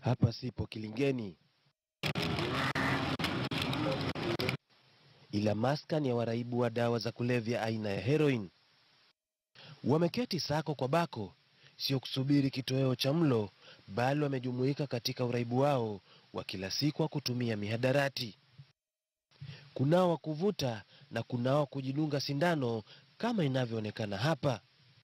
Hapa sipo Kilingeni, ila maskani ya waraibu wa dawa za kulevya aina ya heroin. Wameketi sako kwa bako, sio kusubiri kitoweo cha mlo, bali wamejumuika katika uraibu wao wa kila siku wa kutumia mihadarati. Kunao wa kuvuta na kunao wa kujidunga sindano kama inavyoonekana hapa.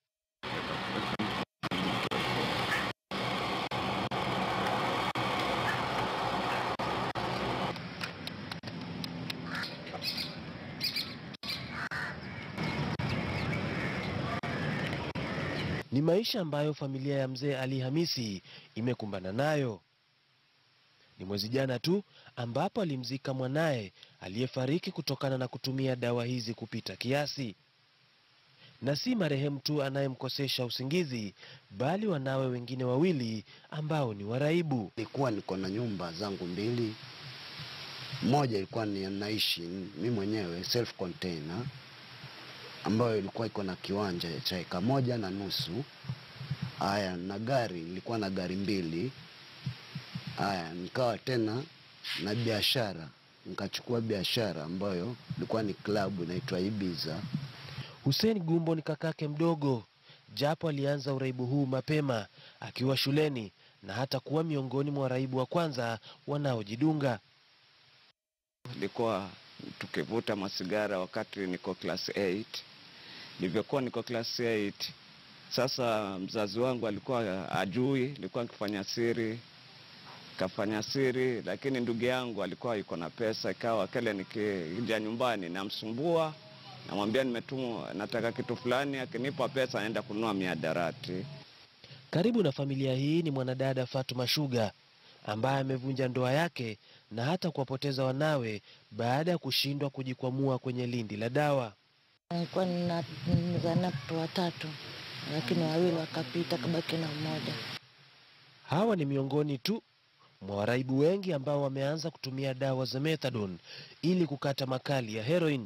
Ni maisha ambayo familia ya mzee Ali Hamisi imekumbana nayo. Ni mwezi jana tu ambapo alimzika mwanaye aliyefariki kutokana na kutumia dawa hizi kupita kiasi. Na si marehemu tu anayemkosesha usingizi, bali wanawe wengine wawili ambao ni waraibu. Nilikuwa niko na nyumba zangu mbili, moja ilikuwa ni naishi mi mwenyewe self container, ambayo ilikuwa iko na kiwanja cha eka moja na nusu. Haya, na gari ilikuwa na gari mbili. Haya, nikawa tena na biashara, nikachukua biashara ambayo ilikuwa ni klabu inaitwa Ibiza. Hussein Gumbo ni kakake mdogo, japo alianza uraibu huu mapema akiwa shuleni na hata kuwa miongoni mwa waraibu wa kwanza wanaojidunga. Nilikuwa tukivuta masigara wakati niko class 8. Nilivyokuwa niko class 8, sasa mzazi wangu alikuwa ajui, nilikuwa nikifanya siri, kafanya siri, lakini ndugu yangu alikuwa yuko na pesa, ikawa kile nikija nyumbani namsumbua, namwambia nimetumwa, nataka kitu fulani, akinipa pesa naenda kununua miadarati. Karibu na familia hii ni mwanadada Fatuma Shuga ambaye amevunja ndoa yake na hata kuwapoteza wanawe baada ya kushindwa kujikwamua kwenye lindi la dawa. Nilikuwa nina- nimezaa watoto watatu, lakini wawili wakapita, kabaki na mmoja. Hawa ni miongoni tu mwa waraibu wengi ambao wameanza kutumia dawa za methadone ili kukata makali ya heroin.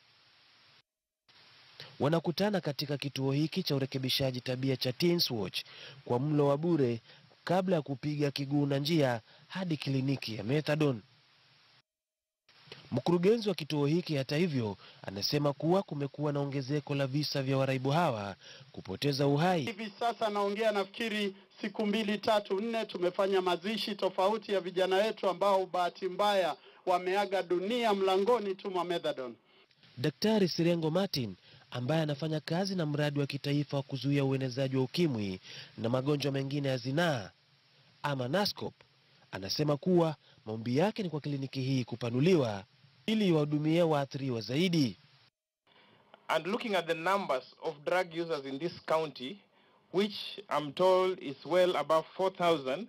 Wanakutana katika kituo hiki cha urekebishaji tabia cha Teens Watch kwa mlo wa bure kabla ya kupiga kiguu na njia hadi kliniki ya methadone. Mkurugenzi wa kituo hiki hata hivyo anasema kuwa kumekuwa na ongezeko la visa vya waraibu hawa kupoteza uhai. Hivi sasa naongea, nafikiri siku mbili tatu nne, tumefanya mazishi tofauti ya vijana wetu ambao bahati mbaya wameaga dunia mlangoni tu mwa methadone. Daktari Sirengo Martin ambaye anafanya kazi na mradi wa kitaifa wa kuzuia uenezaji wa ukimwi na magonjwa mengine ya zinaa ama NASCOP anasema kuwa maombi yake ni kwa kliniki hii kupanuliwa ili iwahudumie waathiriwa zaidi. and looking at the numbers of drug users in this county, which I'm told is well above 4,000,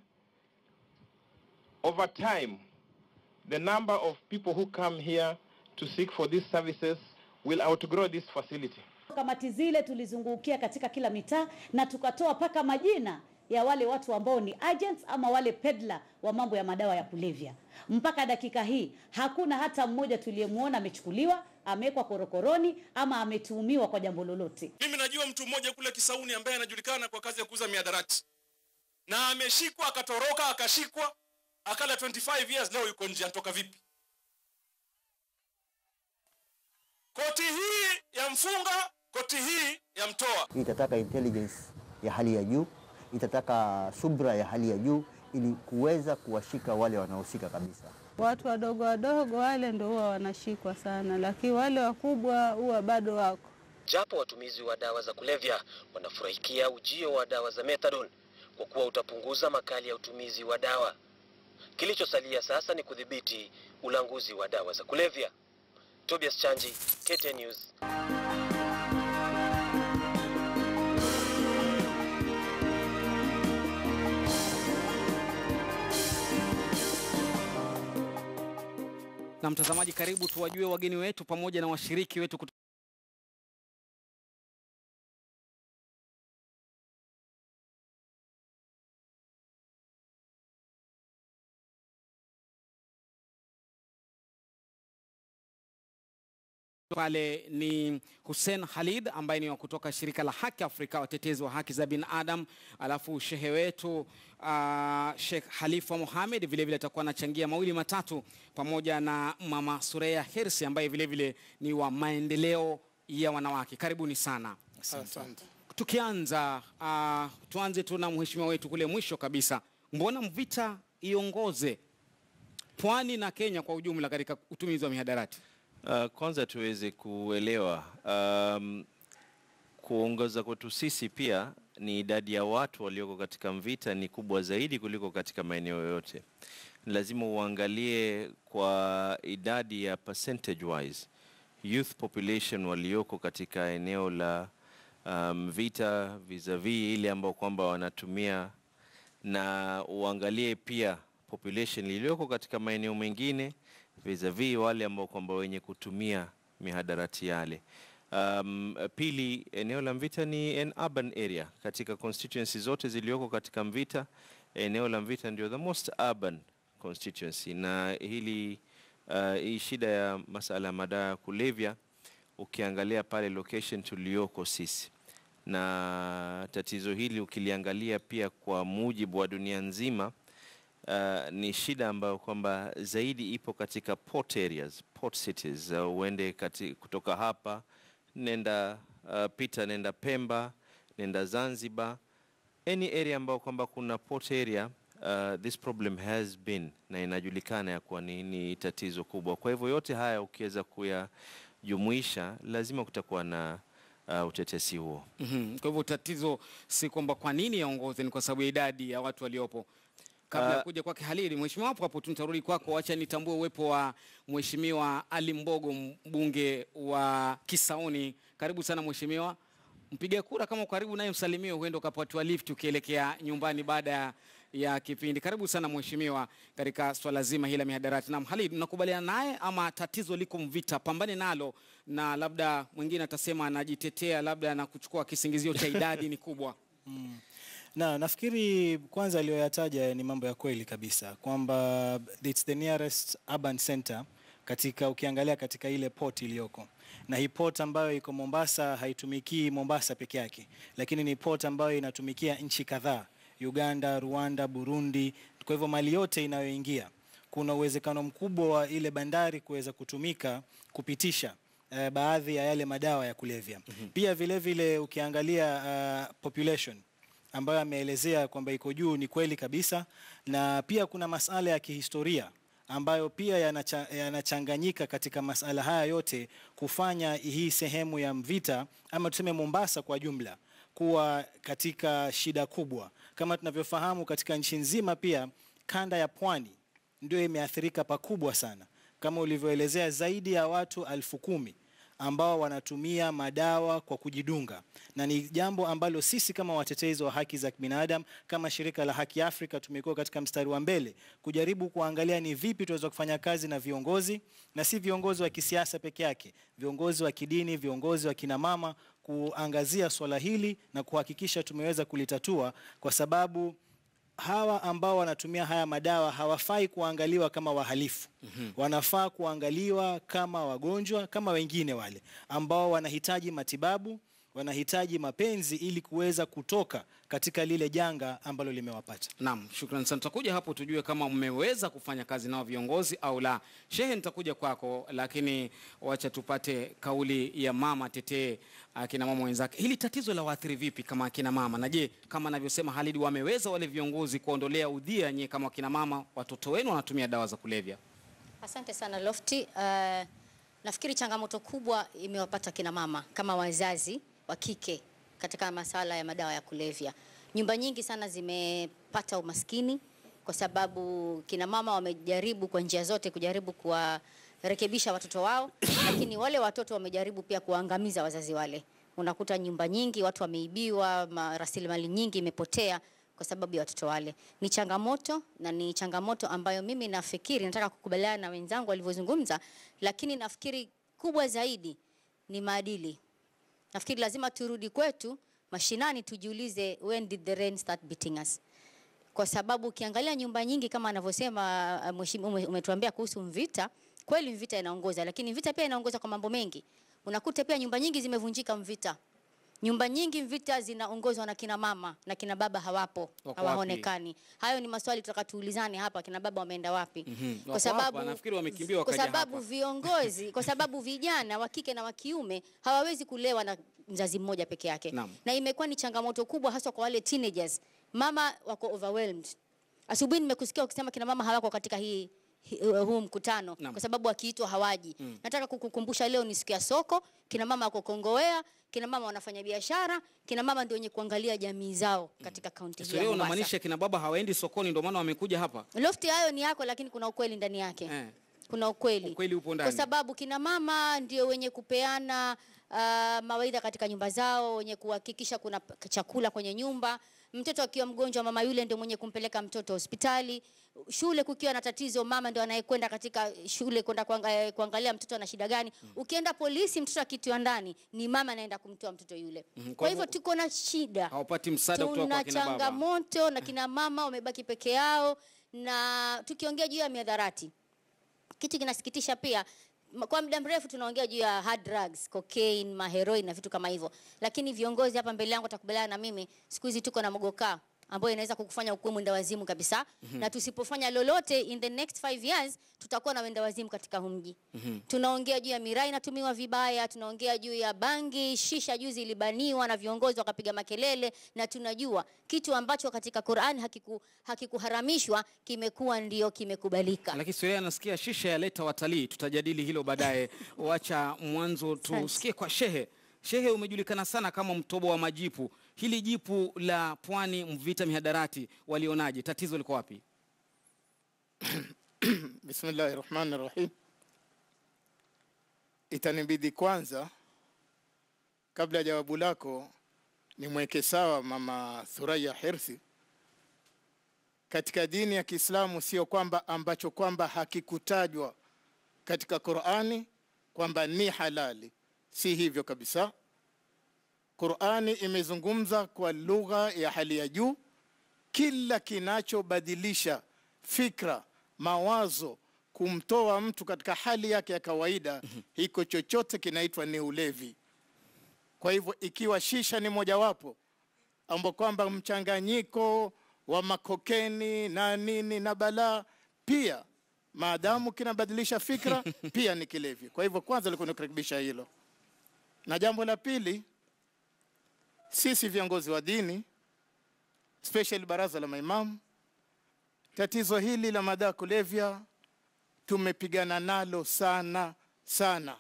over time, the number of people who come here to seek for these services will outgrow this facility. Kamati zile tulizungukia katika kila mitaa na tukatoa paka majina ya wale watu ambao ni agents ama wale peddler wa mambo ya madawa ya kulevya. Mpaka dakika hii hakuna hata mmoja tuliyemwona amechukuliwa, amewekwa korokoroni ama ametuhumiwa kwa jambo lolote. Mimi najua mtu mmoja kule Kisauni ambaye anajulikana kwa kazi ya kuuza miadarati na ameshikwa akatoroka, akashikwa akala 25 years, leo yuko nje. Anatoka vipi? Koti hii ya mfunga, koti hii ya mtoa. itataka intelligence ya hali ya juu, itataka subra ya hali ya juu ili kuweza kuwashika wale wanaohusika kabisa. Watu wadogo wadogo wale ndo huwa wanashikwa sana, lakini wale wakubwa huwa bado wako. Japo watumizi wa dawa za kulevya wanafurahikia ujio wa dawa za methadone kwa kuwa utapunguza makali ya utumizi wa dawa. Kilichosalia sasa ni kudhibiti ulanguzi wa dawa za kulevya. Tobias Chanji, KTN News. Na mtazamaji, karibu tuwajue wageni wetu pamoja na washiriki wetu kutoka pale ni Hussein Khalid ambaye ni wa kutoka shirika la Haki Afrika, watetezi wa haki za binadamu, alafu shehe wetu uh, Sheikh Halifa Mohamed vilevile atakuwa anachangia mawili matatu, pamoja na mama Sureya Hirsi ambaye vilevile ni wa maendeleo ya wanawake. Karibuni sana. Asante. Tukianza uh, tuanze tu na mheshimiwa wetu kule mwisho kabisa, mbona Mvita iongoze pwani na Kenya kwa ujumla katika utumizi wa mihadarati? Uh, kwanza tuweze kuelewa um, kuongoza kwetu sisi pia ni idadi ya watu walioko katika Mvita ni kubwa zaidi kuliko katika maeneo yote. Lazima uangalie kwa idadi ya percentage wise youth population walioko katika eneo la Mvita um, vis-a-vis ile ambao kwamba wanatumia na uangalie pia population iliyoko katika maeneo mengine vis-a-vis wale ambao kwamba wenye kutumia mihadarati yale. Um, pili, eneo la Mvita ni an urban area. Katika constituency zote zilizoko katika Mvita, eneo la Mvita ndio the most urban constituency, na hili uh, hii shida ya masala ya madawa ya kulevya ukiangalia pale location tulioko sisi na tatizo hili ukiliangalia pia kwa mujibu wa dunia nzima uh, ni shida ambayo kwamba zaidi ipo katika port areas, port cities. Uh, uende kati, kutoka hapa nenda uh, pita nenda Pemba, nenda Zanzibar, any area ambayo kwamba kuna port area uh, this problem has been na inajulikana ya kuwa ni, ni tatizo kubwa. Kwa hivyo yote haya ukiweza kuyajumuisha, lazima kutakuwa na uh, utetesi huo. mm -hmm. Kwa hivyo tatizo si kwamba kwa nini yaongoze, ni kwa sababu ya idadi ya watu waliopo. Kabla ya Uh, kuja kwake Halili, mheshimiwa hapo hapo tu nitarudi kwako, acha nitambue uwepo wa mheshimiwa Ali Mbogo, mbunge wa Kisauni. Karibu sana mheshimiwa. Mpiga kura kama uko karibu naye msalimie, huenda ukapatiwa lift ukielekea nyumbani baada ya ya kipindi. Karibu sana mheshimiwa katika swala zima hili la mihadarati. Naam, Halid, mnakubaliana naye ama tatizo liko Mvita, pambane nalo, na labda mwingine atasema anajitetea labda na kuchukua kisingizio cha idadi ni kubwa. Mm. Na nafikiri kwanza aliyoyataja ni mambo ya kweli kabisa kwamba it's the nearest urban center katika ukiangalia katika ile port iliyoko na hii port ambayo iko Mombasa haitumikii Mombasa peke yake, lakini ni port ambayo inatumikia nchi kadhaa, Uganda, Rwanda, Burundi. Kwa hivyo mali yote inayoingia, kuna uwezekano mkubwa wa ile bandari kuweza kutumika kupitisha uh, baadhi ya yale madawa ya kulevya. Mm -hmm. Pia vile vile ukiangalia uh, population ambayo ameelezea kwamba iko juu ni kweli kabisa, na pia kuna masala ya kihistoria ambayo pia yanacha, yanachanganyika katika masala haya yote kufanya hii sehemu ya Mvita ama tuseme Mombasa kwa jumla kuwa katika shida kubwa. Kama tunavyofahamu katika nchi nzima, pia kanda ya pwani ndio imeathirika pakubwa sana, kama ulivyoelezea, zaidi ya watu alfu kumi ambao wanatumia madawa kwa kujidunga, na ni jambo ambalo sisi kama watetezi wa haki za binadamu kama shirika la Haki Afrika tumekuwa katika mstari wa mbele kujaribu kuangalia ni vipi tunaweza kufanya kazi na viongozi na si viongozi wa kisiasa peke yake, viongozi wa kidini, viongozi wa kinamama, kuangazia swala hili na kuhakikisha tumeweza kulitatua kwa sababu hawa ambao wanatumia haya madawa hawafai kuangaliwa kama wahalifu. mm -hmm. Wanafaa kuangaliwa kama wagonjwa kama wengine wale ambao wanahitaji matibabu, wanahitaji mapenzi ili kuweza kutoka katika lile janga ambalo limewapata. Naam, shukrani sana. Tutakuja hapo tujue kama mmeweza kufanya kazi nao viongozi au la. Shehe, nitakuja kwako, lakini wacha tupate kauli ya mama tetee akina mama wenzake. Hili tatizo la waathiri vipi kama akina mama, na je, kama anavyosema Halid, wameweza wale viongozi kuondolea udhia nyie kama akina mama, watoto wenu wanatumia dawa za kulevya? Asante sana Lofty. Uh, nafikiri changamoto kubwa imewapata kina mama kama wazazi wa kike katika masala ya madawa ya kulevya. Nyumba nyingi sana zimepata umaskini kwa sababu kina mama wamejaribu kwa njia zote kujaribu kuwarekebisha watoto wao, lakini wale watoto wamejaribu pia kuwaangamiza wazazi wale. Unakuta nyumba nyingi watu wameibiwa, ma- rasilimali nyingi imepotea kwa sababu ya watoto wale. Ni changamoto na ni changamoto ambayo mimi nafikiri, nataka kukubaliana na wenzangu walivyozungumza, lakini nafikiri kubwa zaidi ni maadili. Nafikiri lazima turudi kwetu mashinani, tujiulize when did the rain start beating us? Kwa sababu ukiangalia nyumba nyingi kama anavyosema uh, mheshimiwa ume- umetuambia kuhusu Mvita, kweli Mvita inaongoza, lakini Mvita pia inaongoza kwa mambo mengi. Unakuta pia nyumba nyingi zimevunjika Mvita. Nyumba nyingi Mvita zinaongozwa na kina mama na kina baba hawapo, Wako hawaonekani. Hayo ni maswali tutaka tuulizane hapa, kina baba wameenda wapi? Mhm. Wako Kwa sababu hapa, nafikiri wamekimbia kwa wakaja sababu hapa. viongozi, kwa sababu vijana wa kike na wa kiume hawawezi kulewa na mzazi mmoja peke yake, Naam. na imekuwa ni changamoto kubwa hasa kwa wale teenagers. Mama wako overwhelmed. Asubuhi nimekusikia ukisema kina mama hawako katika hii hi- huu mkutano Naam. kwa sababu wakiitwa hawaji. Mm. Nataka kukukumbusha leo ni siku ya soko, kina mama wako Kongowea, kina mama wanafanya biashara, kina mama ndio wenye kuangalia jamii zao katika kaunti hii ya Historia Mombasa. unamaanisha kina baba hawaendi sokoni ndio maana wamekuja hapa? Lofti hayo ni yako, lakini kuna ukweli ndani yake Eh. kuna ukweli Ukweli upo kwa ndani. sababu kina mama ndio wenye kupeana uh, mawaidha katika nyumba zao, wenye kuhakikisha kuna p- chakula kwenye nyumba. Mtoto akiwa mgonjwa, mama yule ndio mwenye kumpeleka mtoto hospitali. Shule kukiwa na tatizo, mama ndio anayekwenda katika shule kwenda kuanga, eh, kuangalia mtoto ana shida gani. Ukienda polisi, mtoto akitiwa ndani, ni mama anaenda kumtoa mtoto yule. Mhm, kwa Kwa hivyo hivyo- tuko na shida Hawapati msaada kutoka tuna kwa kina baba. changamoto na kina mama wamebaki peke yao, na tukiongea juu ya miadharati, kitu kinasikitisha pia m- kwa muda mrefu tunaongea juu ya hard drugs, cocaine, maheroin na vitu kama hivyo, lakini viongozi hapa mbele yangu watakubaliana na mimi, siku hizi tuko na mogoka ambayo inaweza kukufanya ukuwe mwenda wazimu kabisa Mhm. na tusipofanya lolote in the next five years tutakuwa na wenda wazimu katika huu mji. Tunaongea juu ya miraa inatumiwa vibaya, tunaongea juu ya bangi, shisha juzi ilibaniwa na viongozi wakapiga makelele, na tunajua kitu ambacho katika Qur'an hakiku, hakikuharamishwa kimekuwa ndio kimekubalika. Lakini historia nasikia shisha yaleta watalii, tutajadili hilo baadaye. Wacha mwanzo tusikie kwa Shehe. Shehe, umejulikana sana kama mtobo wa majipu. Hili jipu la Pwani Mvita mihadarati walionaje? Tatizo liko wapi? Bismillahi rahmani rahim. Itanibidi kwanza, kabla ya jawabu lako, nimweke sawa mama Thuraya Hirsi. Katika dini ya Kiislamu sio kwamba ambacho kwamba hakikutajwa katika Qur'ani kwamba ni halali, si hivyo kabisa. Qur'ani imezungumza kwa lugha ya hali ya juu, kila kinachobadilisha fikra, mawazo, kumtoa mtu katika hali yake ya kawaida, hiko chochote kinaitwa ni ulevi. Kwa hivyo ikiwa shisha ni mojawapo ambao kwamba mchanganyiko wa makokeni na nini na balaa pia, maadamu kinabadilisha fikra pia ni kilevi. Kwa hivyo kwanza likuwa nikurekebisha hilo, na jambo la pili, sisi viongozi wa dini especially baraza la maimamu, tatizo hili la madawa ya kulevya tumepigana nalo sana sana,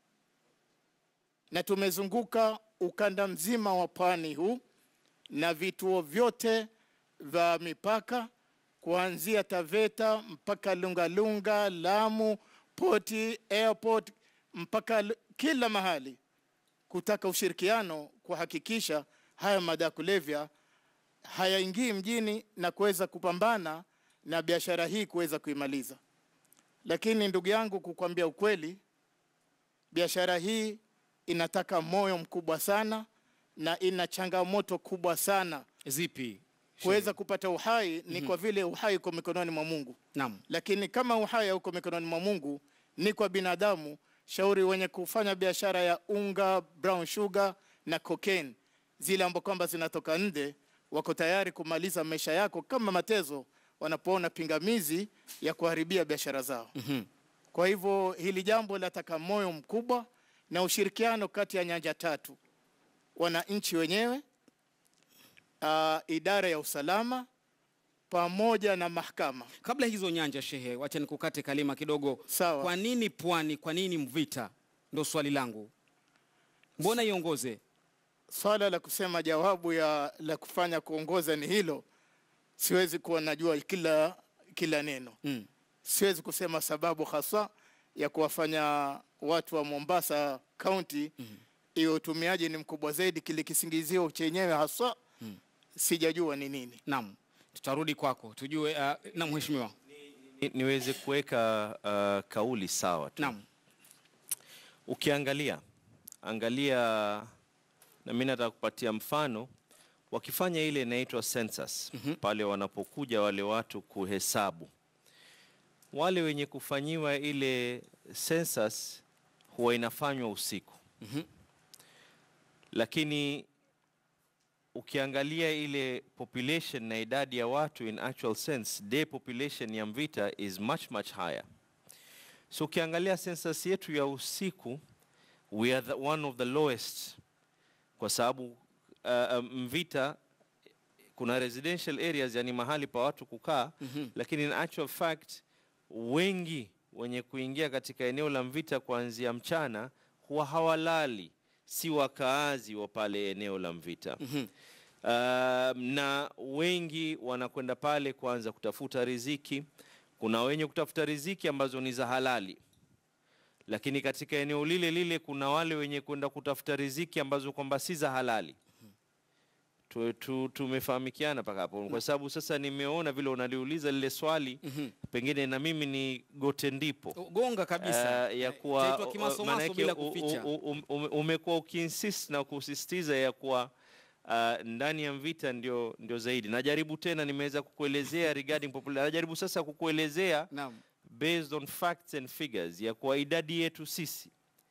na tumezunguka ukanda mzima wa pwani huu na vituo vyote vya mipaka kuanzia Taveta mpaka Lungalunga, Lamu, Poti, airport mpaka Lu- kila mahali kutaka ushirikiano kuhakikisha haya madawa ya kulevya hayaingii mjini na kuweza kupambana na biashara hii kuweza kuimaliza. Lakini ndugu yangu, kukwambia ukweli, biashara hii inataka moyo mkubwa sana na ina changamoto kubwa sana. Zipi? Kuweza kupata uhai ni Mhm. kwa vile uhai uko mikononi mwa Mungu. Naam. Lakini kama uhai hauko mikononi mwa Mungu, ni kwa binadamu. Shauri wenye kufanya biashara ya unga, brown sugar na cocaine, zile ambazo kwamba zinatoka nje, wako tayari kumaliza maisha yako kama matezo wanapoona pingamizi ya kuharibia biashara zao. Kwa hivyo hili jambo lataka moyo mkubwa na ushirikiano kati ya nyanja tatu: wananchi wenyewe, uh, idara ya usalama pamoja na mahakama. Kabla hizo nyanja, Shehe, wacha nikukate kalima kidogo. Sawa. Kwa nini Pwani? Kwa nini Mvita? Ndo swali langu. Mbona iongoze? Swala la kusema jawabu ya la kufanya kuongoza ni hilo, siwezi kuwa najua kila kila neno mm. Siwezi kusema sababu hasa ya kuwafanya watu wa Mombasa County iwe utumiaji ni mkubwa zaidi, kile kisingizio chenyewe hasa Mm. sijajua ni nini. Naam, tutarudi kwako tujue. Uh, na mheshimiwa, Ni- niweze kuweka uh, kauli sawa tu. Naam. Ukiangalia angalia, na mimi nataka kupatia mfano, wakifanya ile inaitwa census pale wanapokuja wale watu kuhesabu, wale wenye kufanyiwa ile census huwa inafanywa usiku lakini ukiangalia ile population na idadi ya watu in actual sense day population ya Mvita is much much higher so ukiangalia census yetu ya usiku we are the, one of the lowest kwa sababu uh, uh, Mvita kuna residential areas yani mahali pa watu kukaa Mhm. lakini in actual fact wengi wenye kuingia katika eneo la Mvita kuanzia mchana huwa hawalali, si wakaazi wa pale eneo la Mvita. Mhm. Uh, na wengi wanakwenda pale kuanza kutafuta riziki. Kuna wenye kutafuta riziki ambazo ni za halali, lakini katika eneo lile lile kuna wale wenye kwenda kutafuta riziki ambazo kwamba si za halali tu, tu, tumefahamikiana mpaka hapo, kwa sababu sasa nimeona vile unaliuliza lile swali pengine na mimi ni gote ndipo gonga kabisa. Eh, ya kuwa Chaitwa kimasomaso maanake bila u- u- kuficha. u- u- ume- umekuwa ukiinsist na kusisitiza ya kuwa uh, ndani ya Mvita ndio, ndio zaidi. Najaribu tena, nimeweza kukuelezea regarding population. Najaribu sasa kukuelezea Naam. based on facts and figures ya kuwa idadi yetu sisi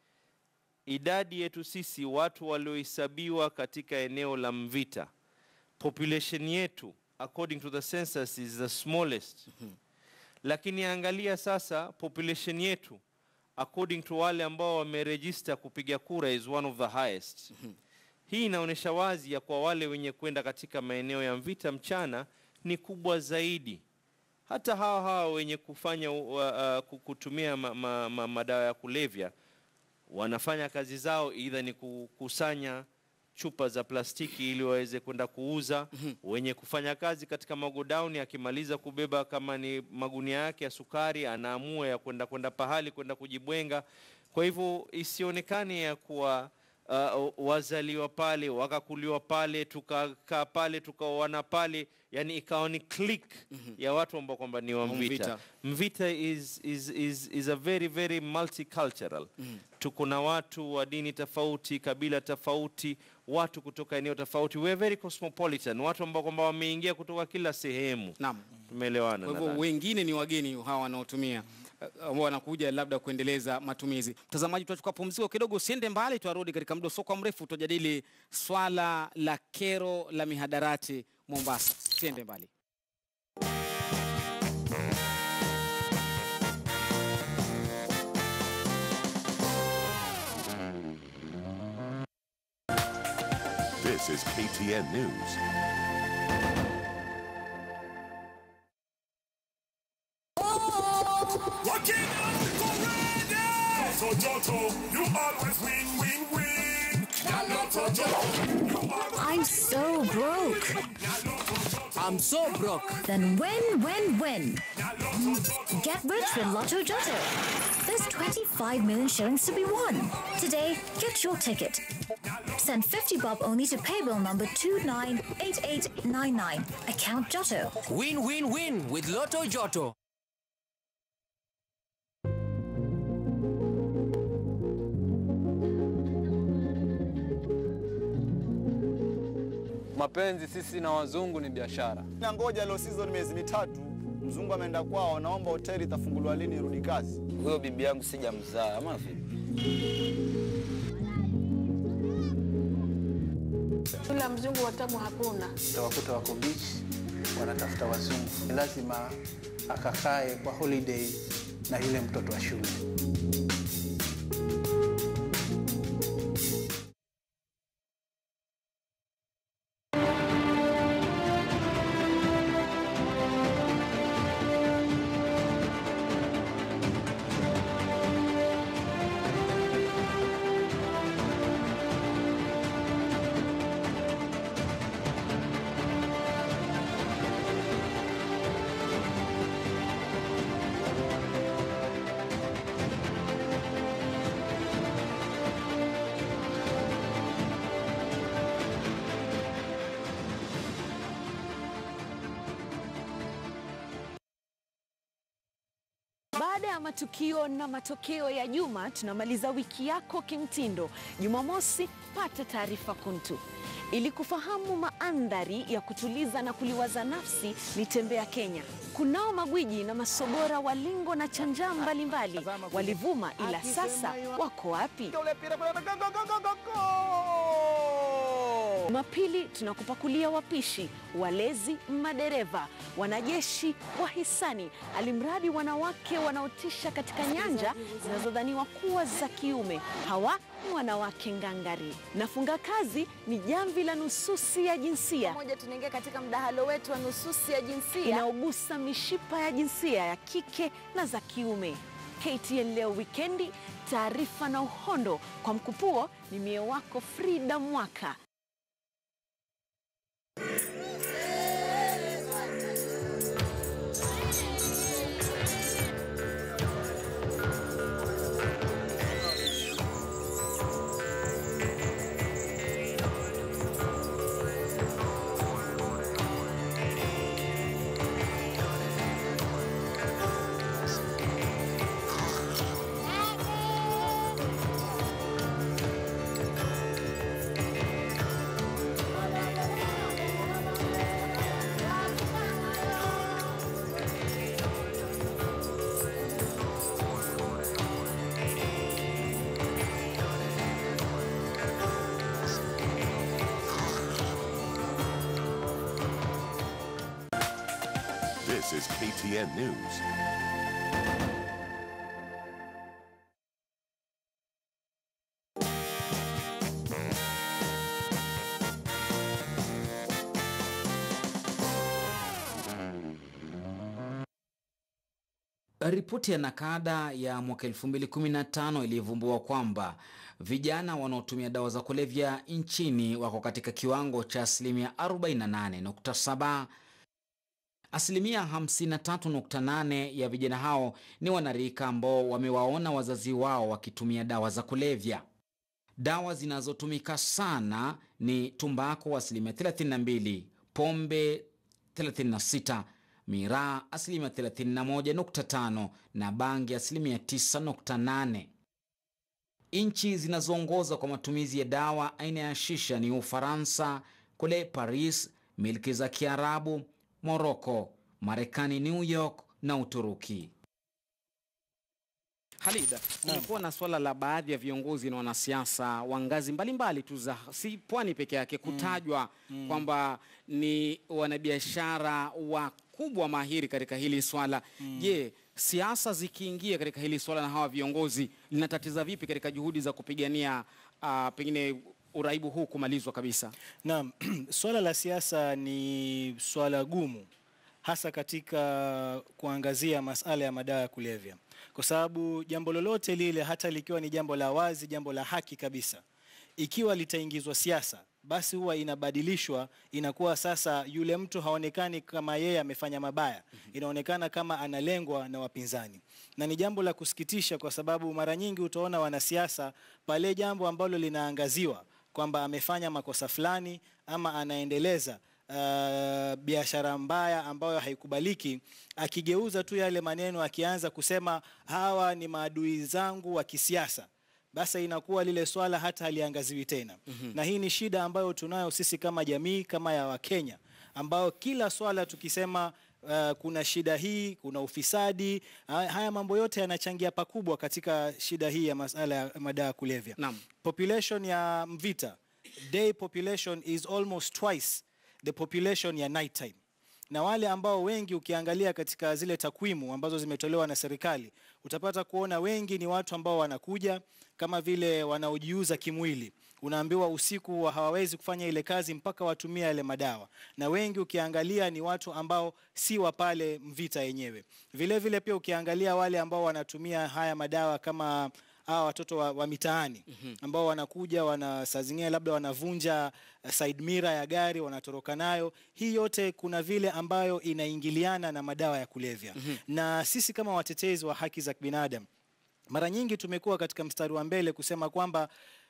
idadi yetu sisi watu waliohesabiwa katika eneo la Mvita, population yetu according to the census is the smallest. Lakini angalia sasa population yetu according to wale ambao wameregister kupiga kura is one of the highest. Hii inaonyesha wazi ya kwa wale wenye kwenda katika maeneo ya Mvita mchana ni kubwa zaidi hata hawa hawa wenye kufanya uh, uh, kutumia ma, ma, ma, madawa ya kulevya wanafanya kazi zao idha ni kukusanya chupa za plastiki ili waweze kwenda kuuza. Wenye kufanya kazi katika magodauni, akimaliza kubeba kama ni magunia yake ya sukari, anaamua ya kwenda kwenda pahali kwenda kujibwenga. Kwa hivyo isionekane ya kuwa uh, wazaliwa pale wakakuliwa pale tukakaa pale tukaoana pale, yani ikawa ni click ya watu ambao kwamba ni wa Mvita. Mvita. Mvita is, is, is, is a very very multicultural tuko na watu wa dini tofauti, kabila tofauti, watu kutoka eneo tofauti. We are very cosmopolitan, watu ambao kwamba wameingia kutoka kila sehemu. Naam. Tumeelewana. Kwa hivyo nadhani. wengine ni wageni hawa wanaotumia eh, ambao wanakuja labda kuendeleza matumizi. Mtazamaji, tutachukua pumziko kidogo, usiende mbali, tuarudi katika muda usio kwa mrefu, tutajadili swala la kero la mihadarati Mombasa. Usiende mbali. This is KTN News. Lotto Jotto, you always win, win, win. Lotto Jotto, you always I'm so broke. I'm so broke. Then win, win, win. Get rich with Lotto Jotto. There's 25 million shillings to be won. Today, get your ticket. Send 50 bob only to paybill number 298899. Account Jotto. Win, win, win with Lotto Jotto. Mapenzi sisi na wazungu ni biashara. Na ngoja low season miezi mitatu, mzungu ameenda kwao, naomba hoteli itafunguliwa lini irudi kazi. Huyo bibi yangu sijamzaa ama vipi? Ula mzungu watamu hakuna. utawakuta wako beach wanatafuta wazungu, lazima akakae kwa holiday na yule mtoto wa shule. Baada ya matukio na matokeo ya juma, tunamaliza wiki yako kimtindo. Jumamosi, pata taarifa kuntu. Ili kufahamu maandhari ya kutuliza na kuliwaza nafsi ni Tembea Kenya. Kunao magwiji na masogora wa lingo na chanja mbalimbali walivuma, ila sasa wako wapi? Mapili tunakupakulia wapishi, walezi, madereva, wanajeshi, wahisani, alimradi wanawake wanaotisha katika nyanja zinazodhaniwa kuwa za kiume. Hawa ni wanawake ngangari. Nafunga kazi ni jamvi la nususi ya jinsia moja, tunaingia katika mdahalo wetu wa nususi ya jinsia inaogusa mishipa ya jinsia ya kike na za kiume. KTN leo wikendi, taarifa na uhondo kwa mkupuo. Ni mie wako Frida Mwaka. This is KTN News. Ripoti ya nakada ya mwaka 2015 ilivumbua kwamba vijana wanaotumia dawa za kulevya nchini wako katika kiwango cha asilimia 48.7. Asilimia 53.8 ya vijana hao ni wanarika ambao wamewaona wazazi wao wakitumia dawa za kulevya. Dawa zinazotumika sana ni tumbako asilimia 32, pombe 36, miraa asilimia 31.5 na bangi asilimia 9.8. Nchi zinazoongoza kwa matumizi ya dawa aina ya shisha ni Ufaransa, kule Paris, milki za Kiarabu, Moroko, Marekani, New York na Uturuki. Halida, kumekuwa na swala la baadhi ya viongozi na wanasiasa wa ngazi mbalimbali tu za si pwani peke yake kutajwa mm. kwamba ni wanabiashara wakubwa mahiri katika hili swala. Je, siasa zikiingia katika hili swala na hawa viongozi linatatiza vipi katika juhudi za kupigania uh, pengine uraibu huu kumalizwa kabisa? Naam, swala la siasa ni swala gumu hasa katika kuangazia masala ya madawa ya kulevya, kwa sababu jambo lolote lile, hata likiwa ni jambo la wazi, jambo la haki kabisa, ikiwa litaingizwa siasa, basi huwa inabadilishwa, inakuwa sasa yule mtu haonekani kama yeye amefanya mabaya, inaonekana kama analengwa na wapinzani, na ni jambo la kusikitisha, kwa sababu mara nyingi utaona wanasiasa pale jambo ambalo linaangaziwa kwamba amefanya makosa fulani ama anaendeleza uh, biashara mbaya ambayo haikubaliki, akigeuza tu yale maneno, akianza kusema hawa ni maadui zangu wa kisiasa, basi inakuwa lile swala hata haliangaziwi tena. Mhm. Na hii ni shida ambayo tunayo sisi kama jamii kama ya Wakenya, ambao kila swala tukisema Uh, kuna shida hii, kuna ufisadi, ha- haya mambo yote yanachangia pakubwa katika shida hii ya masala ya madawa ya kulevya. Naam. Population ya Mvita, day population is almost twice the population ya night time. Na wale ambao wengi ukiangalia katika zile takwimu ambazo zimetolewa na serikali, utapata kuona wengi ni watu ambao wanakuja kama vile wanaojiuza kimwili. Unaambiwa usiku wa hawawezi kufanya ile kazi mpaka watumia yale madawa, na wengi ukiangalia ni watu ambao si wa pale Mvita yenyewe. Vile vile pia ukiangalia wale ambao wanatumia haya madawa kama hawa watoto wa, wa mitaani ambao wanakuja wana saa zingine labda wanavunja uh, side mirror ya gari wanatoroka nayo. Hii yote kuna vile ambayo inaingiliana na madawa ya kulevya na sisi kama watetezi wa haki za binadamu mara nyingi tumekuwa katika mstari wa mbele kusema kwamba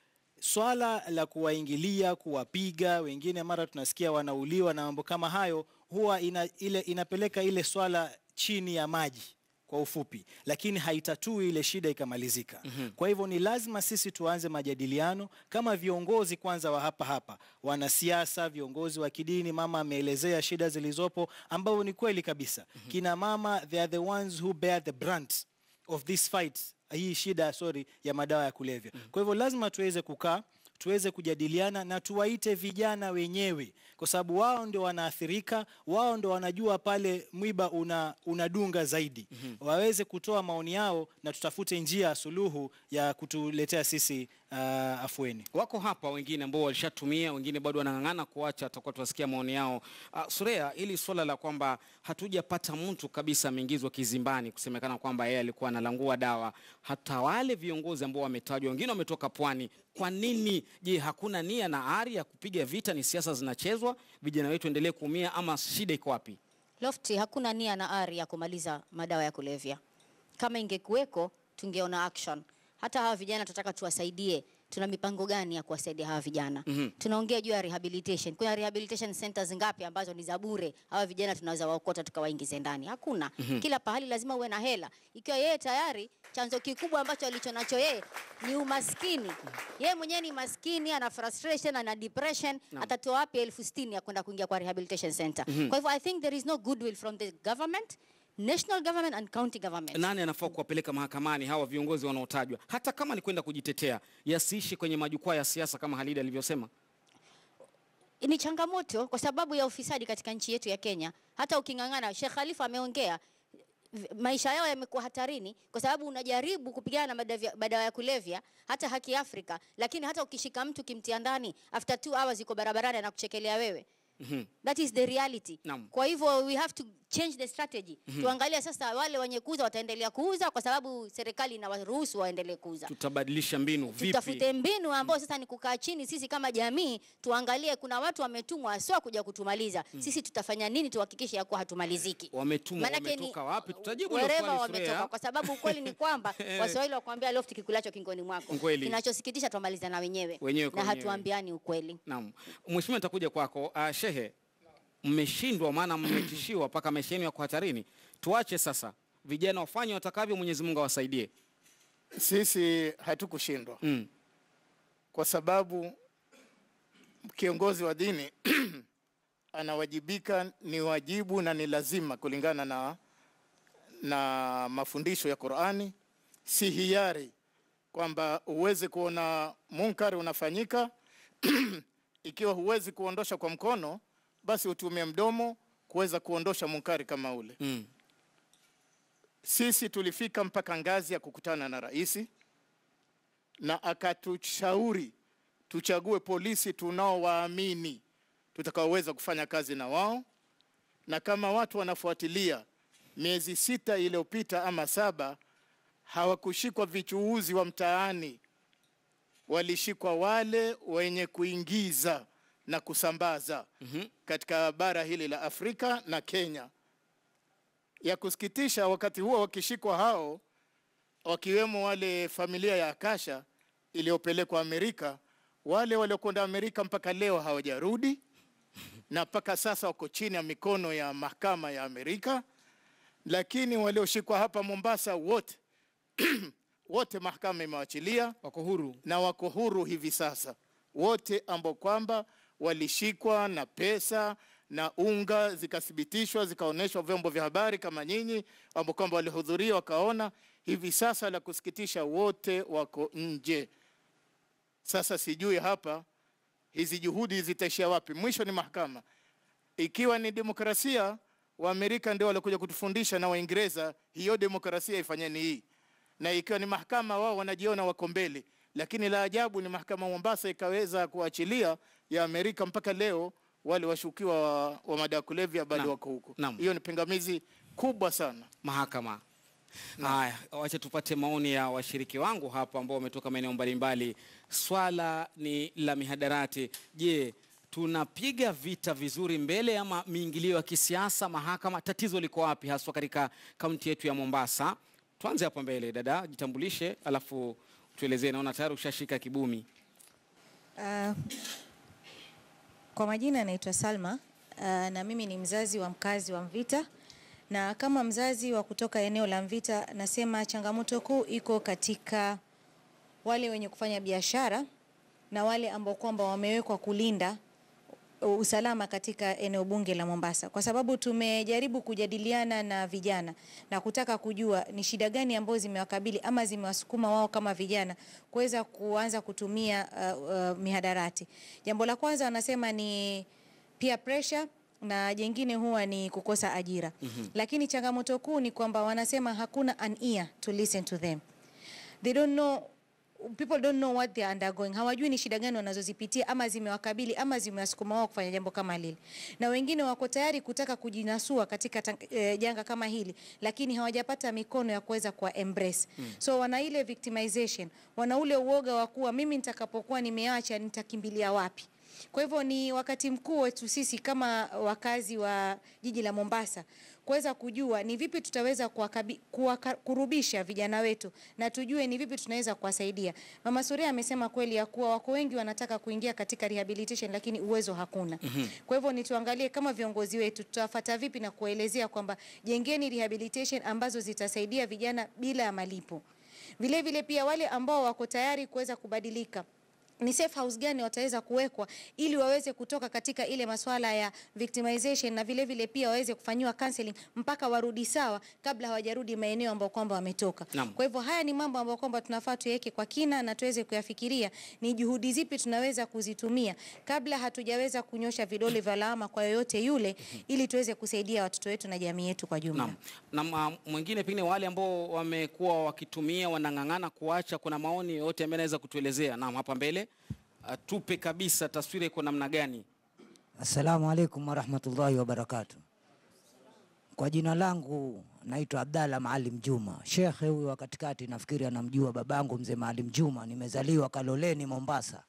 swala la kuwaingilia, kuwapiga wengine, mara tunasikia wanauliwa na mambo kama hayo, huwa ina, ile, inapeleka ile swala chini ya maji kwa ufupi, lakini haitatui ile shida ikamalizika. Mhm. Kwa hivyo ni lazima sisi tuanze majadiliano kama viongozi kwanza wa hapa hapa, wanasiasa, viongozi wa kidini. Mama ameelezea shida zilizopo, ambao ni kweli kabisa. Kina mama they are the ones who bear the brunt of this fight, hii shida sorry, ya madawa ya kulevya. Kwa hivyo lazima tuweze kukaa tuweze kujadiliana na tuwaite vijana wenyewe, kwa sababu wao ndio wanaathirika, wao ndio wanajua pale mwiba una, unadunga zaidi waweze kutoa maoni yao na tutafute njia ya suluhu ya kutuletea sisi uh, afueni. Wako hapa wengine ambao walishatumia, wengine bado wanang'ang'ana kuacha, tutakuwa tuwasikia maoni yao. Uh, Surea, hili swala la kwamba hatujapata mtu kabisa ameingizwa kizimbani kusemekana kwamba yeye alikuwa analangua dawa, hata wale viongozi ambao wametajwa, wengine wametoka pwani. Kwa nini? Je, hakuna nia na ari ya kupiga vita? Ni siasa zinachezwa, vijana wetu endelee kuumia, ama shida iko wapi? Lofty, hakuna nia na ari ya kumaliza madawa ya kulevya. Kama ingekuweko tungeona action. Hata hawa vijana tunataka tuwasaidie. Tuna mipango gani ya kuwasaidia hawa vijana? Mhm. Tunaongea juu ya rehabilitation. Kuna rehabilitation centers ngapi ambazo ni za bure? Hawa vijana tunaweza waokota tukawaingize ndani? Hakuna. Mhm. Kila pahali lazima uwe na hela. Ikiwa yeye tayari chanzo kikubwa ambacho alicho nacho yeye ni umaskini. Yeye mwenyewe ni maskini, ana frustration, ana depression, Naam. atatoa wapi elfu sitini ya kwenda kuingia kwa rehabilitation center? Mhm. Kwa hivyo I think there is no goodwill from the government, national government and county government. Nani anafaa kuwapeleka mahakamani hawa viongozi wanaotajwa, hata kama ni kwenda kujitetea, yasiishi kwenye majukwaa ya siasa kama Halida alivyosema? ni changamoto kwa sababu ya ufisadi katika nchi yetu ya Kenya. Hata uking'ang'ana, Sheikh Khalifa ameongea v- maisha yao yamekuwa hatarini kwa sababu unajaribu kupigana na madavya- madawa ya kulevya, hata Haki Afrika, lakini hata ukishika mtu kimtia ndani, after two hours yuko barabarani anakuchekelea wewe. That is the reality. Naam. Kwa hivyo we have to change the strategy. Mhm. Tuangalie sasa wale wenye kuuza wataendelea kuuza kwa sababu serikali inawaruhusu waendelee kuuza. Tutabadilisha mbinu vipi? Tutafute mbinu ambao sasa ni kukaa chini sisi kama jamii tuangalie, kuna watu wametumwa sio kuja kutumaliza. Mm. Sisi tutafanya nini tuhakikishe ya kuwa hatumaliziki? Wametumwa, Maanake ni- wametoka wapi? Tutajibu hilo Wherever swali, wametoka, Surea. kwa sababu ukweli ni kwamba Eh. Waswahili wakwambia lofti kikulacho kingoni mwako. Kweli. Kinachosikitisha twamaliza na wenyewe, Wenyewe kwa na wenyewe. hatuambiani ukweli. Naam, mheshimiwa, nitakuja kwako. Uh, shehe, mmeshindwa maana mmetishiwa mpaka maisha yenu yako hatarini. Tuache sasa, vijana wafanye watakavyo, Mwenyezi Mungu awasaidie. Sisi hatukushindwa mm. kwa sababu kiongozi wa dini anawajibika, ni wajibu na ni lazima kulingana na, na mafundisho ya Qur'ani, si hiari kwamba uweze kuona munkari unafanyika ikiwa huwezi kuondosha kwa mkono, basi utumie mdomo kuweza kuondosha munkari kama ule. Mm. Sisi tulifika mpaka ngazi ya kukutana na rais na akatushauri tuchague polisi tunaowaamini tutakaoweza kufanya kazi na wao, na kama watu wanafuatilia, miezi sita iliyopita ama saba, hawakushikwa vichuuzi wa mtaani, walishikwa wale wenye kuingiza na kusambaza Mhm. katika bara hili la Afrika na Kenya. Ya kusikitisha, wakati huo wakishikwa hao, wakiwemo wale familia ya Akasha iliyopelekwa Amerika, wale waliokwenda Amerika mpaka leo hawajarudi, na mpaka sasa wako chini ya mikono ya mahakama ya Amerika. Lakini walioshikwa hapa Mombasa wote wote mahakama imewachilia, wako huru na wako huru hivi sasa, wote ambao kwamba walishikwa na pesa na unga zikathibitishwa zikaonyeshwa vyombo vya habari kama nyinyi ambao kwamba walihudhuria wakaona. Hivi sasa la kusikitisha, wote wako nje. Sasa sijui hapa hizi juhudi zitaishia wapi? Mwisho ni mahakama. Ikiwa ni demokrasia, Waamerika ndio walikuja kutufundisha na Waingereza hiyo demokrasia ifanyeni hii, na ikiwa ni mahakama, wao wanajiona wako mbele, lakini la ajabu ni mahakama Mombasa ikaweza kuachilia ya Amerika mpaka leo wale washukiwa wa, wa madawa ya kulevya bado Naam. wako huko. Naam. Hiyo ni pingamizi kubwa sana. mahakama. Haya, wacha tupate maoni ya washiriki wangu hapa ambao wametoka maeneo mbalimbali. Swala ni la mihadarati. Je, tunapiga vita vizuri mbele ama miingilio ya kisiasa mahakama? Tatizo liko wapi haswa katika kaunti yetu ya Mombasa? Tuanze hapa mbele, dada, jitambulishe alafu tuelezee. Naona tayari ushashika kibumi. Uh, kwa majina naitwa Salma uh, na mimi ni mzazi wa mkazi wa Mvita na kama mzazi wa kutoka eneo la Mvita nasema changamoto kuu iko katika wale wenye kufanya biashara na wale ambao kwamba wamewekwa kulinda usalama katika eneo bunge la Mombasa, kwa sababu tumejaribu kujadiliana na vijana na kutaka kujua ni shida gani ambazo zimewakabili ama zimewasukuma wao kama vijana kuweza kuanza kutumia uh, uh, mihadarati. Jambo la kwanza wanasema ni peer pressure na jengine huwa ni kukosa ajira. Mhm. Lakini changamoto kuu ni kwamba wanasema hakuna an ear to listen to them. They don't know people don't know what they are undergoing. Hawajui ni shida gani wanazozipitia ama zimewakabili ama zimewasukuma wao kufanya jambo kama lile, na wengine wako tayari kutaka kujinasua katika tang- eh, janga kama hili, lakini hawajapata mikono ya kuweza kuwa embrace Mm. so wana ile victimization, wana ule uoga wa kuwa mimi nitakapokuwa nimeacha nitakimbilia wapi? Kwa hivyo ni wakati mkuu wetu sisi kama wakazi wa jiji la Mombasa kuweza kujua ni vipi tutaweza kuwakabi- kuwaka- kurubisha vijana wetu na tujue ni vipi tunaweza kuwasaidia. Mama Suria amesema kweli ya kuwa wako wengi wanataka kuingia katika rehabilitation lakini uwezo hakuna. Mhm. Kwa hivyo ni tuangalie kama viongozi wetu tutawafata vipi na kuwaelezea kwamba jengeni rehabilitation ambazo zitasaidia vijana bila ya malipo. Vile vile pia wale ambao wako tayari kuweza kubadilika ni safe house gani wataweza kuwekwa ili waweze kutoka katika ile masuala ya victimization na vile vile pia waweze kufanyiwa counseling mpaka warudi sawa kabla hawajarudi maeneo ambayo kwamba wametoka. Naam. Kwa hivyo haya ni mambo ambayo kwamba tunafaa tuweke kwa kina na tuweze kuyafikiria ni juhudi zipi tunaweza kuzitumia kabla hatujaweza kunyosha vidole vya lawama kwa yoyote yule ili tuweze kusaidia watoto wetu na jamii yetu kwa jumla. Naam. Na uh, mwingine pengine wale ambao wamekuwa wakitumia wanang'ang'ana kuacha, kuna maoni yoyote ambayo anaweza kutuelezea? Naam, hapa mbele uh, tupe kabisa taswira iko namna gani? Assalamu alaikum warahmatullahi wabarakatu. Kwa jina langu naitwa Abdalla Maalim Juma. Shekhe huyu wa katikati nafikiri anamjua babangu mzee Maalim Juma. Nimezaliwa Kaloleni, Mombasa,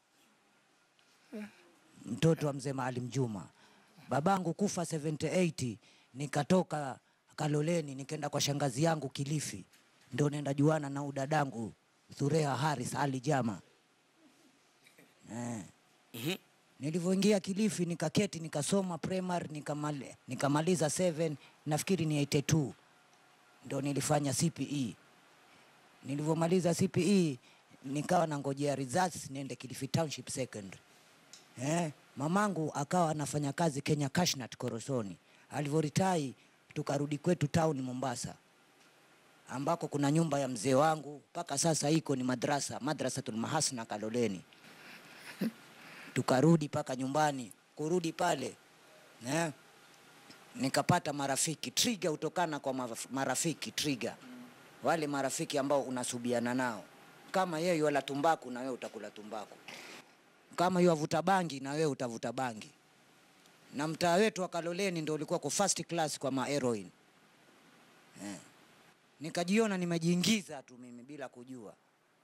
mtoto wa mzee Maalim Juma. Babangu kufa 78 nikatoka Kaloleni nikaenda kwa shangazi yangu Kilifi, ndo nenda juana na udadangu Thureha Haris Ali Jama eh. Nilivyoingia Kilifi nikaketi nikasoma primary nikamali, nikamaliza 7 nafikiri ni 82 ndo nilifanya CPE. Nilivyomaliza CPE nikawa nangojea results niende Kilifi Township Secondary. Eh, mamangu akawa anafanya kazi Kenya Cashnut Korosoni. Alivyoritai tukarudi kwetu town Mombasa ambako kuna nyumba ya mzee wangu mpaka sasa iko ni madrasa madrasatul mahasna Kaloleni tukarudi mpaka nyumbani. Kurudi pale eh, nikapata marafiki trigger, hutokana kwa maraf- marafiki trigger, wale marafiki ambao unasubiana nao. Kama yeye wala tumbaku, na wewe utakula tumbaku. Kama yeye avuta bangi, na wewe utavuta bangi. Na mtaa wetu wa Kaloleni ndio ulikuwa kwa first class kwa ma heroin eh. Nikajiona nimejiingiza tu mimi bila kujua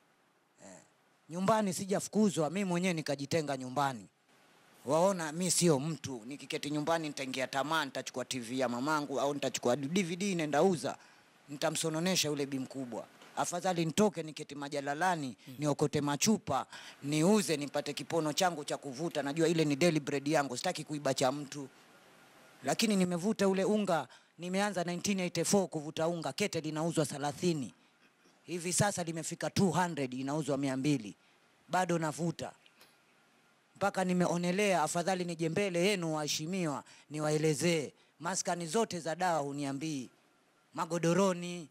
nyumbani sijafukuzwa, mi mwenyewe nikajitenga nyumbani. Waona mi sio mtu, nikiketi nyumbani nitaingia tamaa, nitachukua TV ya mamangu au nitachukua DVD nenda uza, nitamsononesha yule bi mkubwa. Afadhali nitoke niketi majalalani niokote machupa niuze nipate kipono changu cha kuvuta. Najua ile ni daily bread yangu, sitaki kuiba cha mtu. Lakini nimevuta ule unga, nimeanza 1984 kuvuta unga, kete linauzwa 30 hivi sasa limefika 200 inauzwa mia mbili bado navuta mpaka nimeonelea afadhali nije mbele yenu waheshimiwa niwaelezee maskani zote za dawa huniambii magodoroni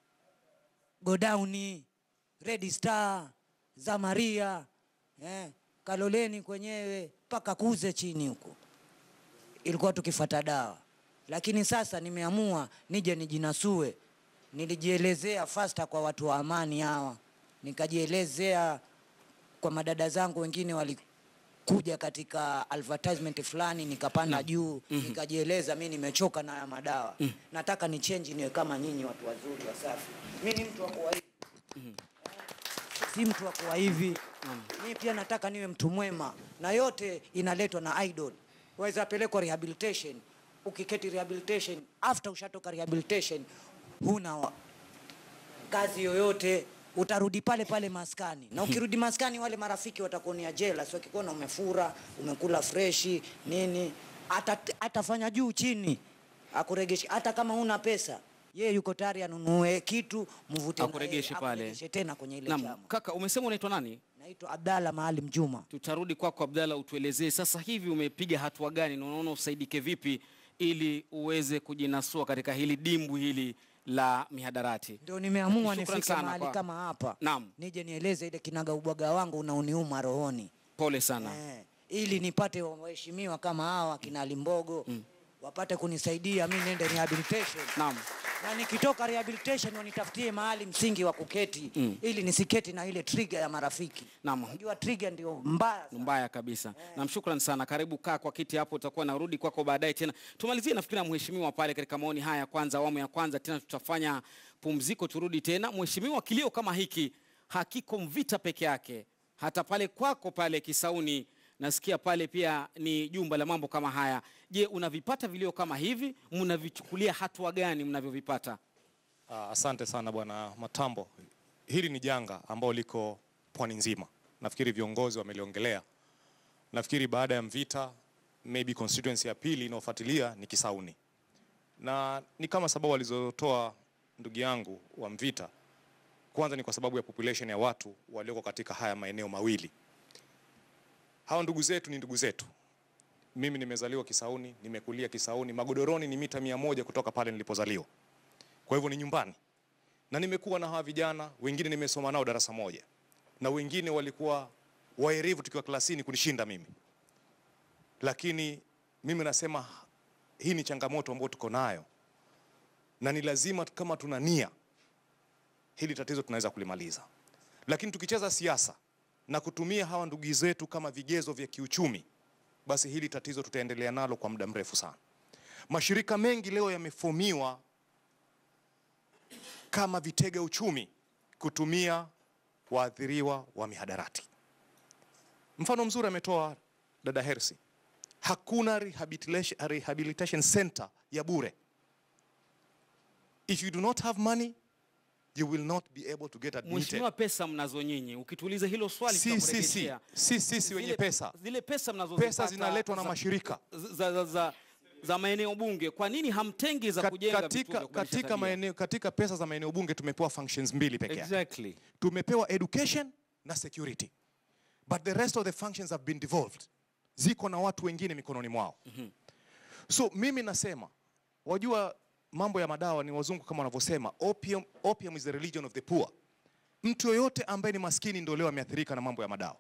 godauni red star zamaria eh, kaloleni kwenyewe mpaka kuze chini huko ilikuwa tukifata dawa lakini sasa nimeamua nije nijinasue nilijielezea fasta kwa watu wa amani hawa, nikajielezea kwa madada zangu wengine walikuja katika advertisement fulani, nikapanda juu Mhm. nikajieleza, mi nimechoka na haya madawa nataka ni change niwe kama nyinyi watu wazuri wasafi. Mi ni mtu wa kuwa hivi, si mtu wa kuwa hivi. Mi pia nataka niwe mtu mwema, na yote inaletwa na idol. Waweza pelekwa rehabilitation, ukiketi rehabilitation, after ushatoka rehabilitation huna wa- kazi yoyote utarudi pale pale maskani na ukirudi maskani wale marafiki watakuonea jela so wakikuona umefura umekula freshi nini ata, atafanya juu chini akuregeshe hata kama huna pesa yeye yuko tayari anunue kitu mvute na Akuregeshe yeye, pale. akuregeshe tena kwenye ile Naam, chama kaka umesema unaitwa nani? naitwa Abdalla Maalim Juma Tutarudi kwako Abdalla, utuelezee sasa hivi umepiga hatua gani na unaona usaidike vipi ili uweze kujinasua katika hili dimbu hili la mihadarati. ndio nimeamua Shukran nifike sana mahali kwa- kama hapa Naam, nije nieleze ile kinaga ubwaga wangu unaoniuma rohoni pole sana. eh, ili nipate waheshimiwa kama hawa kina Limbogo Mm. wapate kunisaidia mi niende rehabilitation Naam. na nikitoka rehabilitation wanitafutie mahali msingi wa kuketi Mm. ili nisiketi na ile trigger ya marafiki Naam. unajua trigger ndio mbaya mbaya kabisa nam shukran sana karibu kaa kwa kiti hapo utakuwa narudi kwako baadaye tena tumalizie nafikiri na mheshimiwa pale katika maoni haya ya kwanza awamu ya kwanza tena tutafanya pumziko turudi tena mheshimiwa kilio kama hiki hakiko mvita peke yake hata pale kwako pale kisauni nasikia pale pia ni jumba la mambo kama haya je unavipata vilio kama hivi mnavichukulia hatua gani mnavyovipata Ah, Asante sana bwana Matambo. Hili ni janga ambalo liko pwani nzima. Nafikiri viongozi wameliongelea. Nafikiri baada ya Mvita, maybe constituency ya pili inayofuatilia ni Kisauni, na ni kama sababu alizotoa ndugu yangu wa Mvita. Kwanza ni kwa sababu ya population ya watu walioko katika haya maeneo mawili. Hawa ndugu zetu ni ndugu zetu. Mimi nimezaliwa Kisauni, nimekulia Kisauni. Magodoroni ni mita mia moja kutoka pale nilipozaliwa kwa hivyo ni nyumbani, na nimekuwa na hawa vijana wengine, nimesoma nao darasa moja, na wengine walikuwa waerevu tukiwa klasini kunishinda mimi, lakini mimi nasema hii ni changamoto ambayo tuko nayo, na ni lazima kama tuna nia, hili tatizo tunaweza kulimaliza. Lakini tukicheza siasa na kutumia hawa ndugu zetu kama vigezo vya kiuchumi, basi hili tatizo tutaendelea nalo kwa muda mrefu sana. Mashirika mengi leo yamefomiwa kama vitega uchumi kutumia waathiriwa wa mihadarati. Mfano mzuri ametoa dada Hersi, hakuna rehabilitation, rehabilitation center ya bure. If you do not have money you will not be able to get admitted. mheshimiwa pesa mnazo nyinyi ukituuliza hilo swali Si, si, si. tutakurejeshea. Si sisi wenye Zile- pesa. zile pesa mnazo Pesa zinaletwa na mashirika. za, za, za, za maeneo bunge kwa nini hamtengi za Kat- kujenga vituo katika, vya kubadilisha katika, tabia? maeneo, katika pesa za maeneo bunge tumepewa functions mbili peke yake. Exactly. Tumepewa education na security. But the rest of the functions have been devolved. Ziko na watu wengine mikononi mwao. So mimi nasema, wajua mambo ya madawa ni wazungu kama wanavyosema, opium, opium is the religion of the poor. Mtu yoyote ambaye ni maskini ndio leo ameathirika na mambo ya madawa.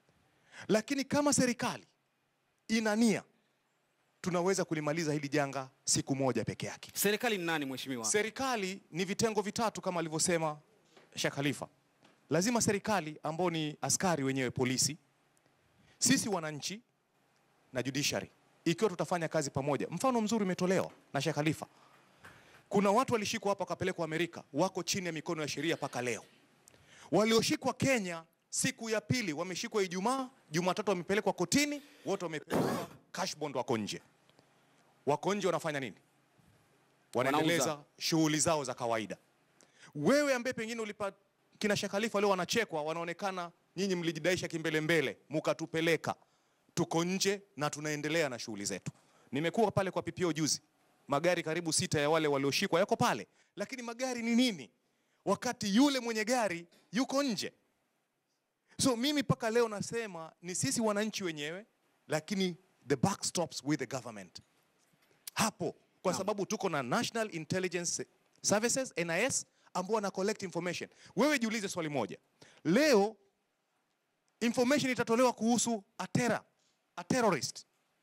Lakini kama serikali ina nia, tunaweza kulimaliza hili janga siku moja peke yake. Serikali ni nani mheshimiwa? Serikali ni vitengo vitatu kama alivyosema Sheikh Khalifa. Lazima serikali ambao ni askari wenyewe, polisi, sisi wananchi na judiciary, ikiwa tutafanya kazi pamoja. Mfano mzuri umetolewa na Sheikh Khalifa. Kuna watu walishikwa hapa wakapelekwa Amerika, wako chini ya mikono ya sheria mpaka leo. Walioshikwa Kenya siku ya pili wameshikwa Ijumaa, Jumatatu wamepelekwa kotini, wote wamepelekwa cash bond, wako nje. Wako nje wanafanya nini? Wanaendeleza Wanauza. shughuli zao za kawaida. Wewe ambaye pengine ulipa kina Sheikh Khalifa leo wanachekwa, wanaonekana nyinyi mlijidaisha kimbelembele, mukatupeleka. Tuko nje na tunaendelea na shughuli zetu. Nimekuwa pale kwa PPO juzi, magari karibu sita ya wale walioshikwa yako pale, lakini magari ni nini wakati yule mwenye gari yuko nje? So mimi mpaka leo nasema ni sisi wananchi wenyewe, lakini the buck stops with the government hapo, kwa sababu tuko na National Intelligence Services NIS ambao wana collect information. Wewe jiulize swali moja, leo information itatolewa kuhusu a terror, a terrorist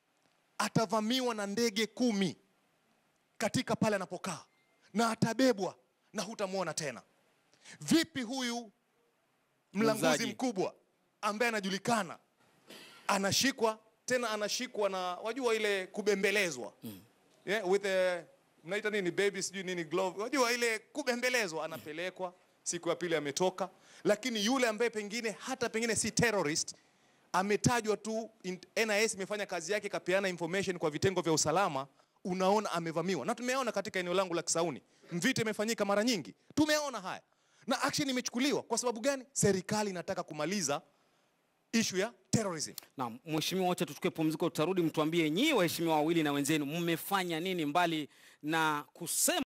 atavamiwa na ndege kumi katika pale anapokaa na atabebwa na hutamwona tena. Vipi huyu mlanguzi Muuzaji. mkubwa ambaye anajulikana anashikwa tena, anashikwa na wajua ile kubembelezwa yeah, with a mnaita nini baby sijui nini glove, wajua ile kubembelezwa, anapelekwa siku ya pili ametoka, lakini yule ambaye pengine hata pengine si terrorist ametajwa tu, in- NIS imefanya kazi yake, kapeana information kwa vitengo vya usalama, unaona amevamiwa. Na tumeona katika eneo langu la Kisauni, Mvita imefanyika mara nyingi, tumeona haya na action imechukuliwa. Kwa sababu gani? Serikali inataka kumaliza issue ya terrorism. Naam, mheshimiwa, wacha tuchukue pumziko, tutarudi mtuambie nyinyi waheshimiwa wawili na wenzenu mmefanya nini mbali na kusema